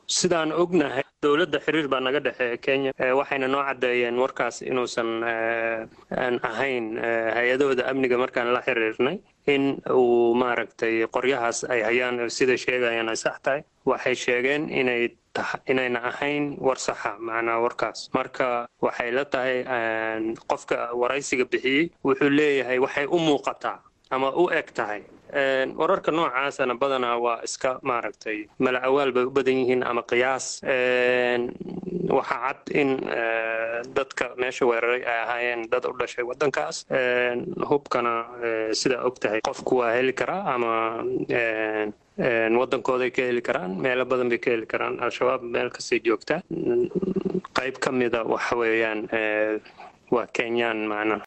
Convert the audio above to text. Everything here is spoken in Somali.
sidaan ognahay dowladda xiriir baa naga dhexeeya kenya waxayna noo caddeeyeen warkaas inuusan aan ahayn hay-adahooda amniga markaan la xiriirnay in uu maaragtay qoryahaas ay hayaan sida sheegayaan ay sax tahay waxay sheegeen inay inayna ahayn war saxa macnaa warkaas marka waxay la tahay qofka waraysiga bixiyey wuxuu leeyahay waxay u muuqataa ama u eg tahay wararka noocaasana badanaa waa iska maaragtay mala awaal bay u badan yihiin ama qiyaas waxaa cad in dadka meesha weeraray ay ahaayeen dad u dhashay waddankaas hubkana sidaa og tahay qofku waa heli karaa ama waddankooday ka heli karaan meelo badan bay ka heli karaan al-shabaab meel kastay joogtaa qayb ka mida waxa weeyaan waa kenyaan macnaha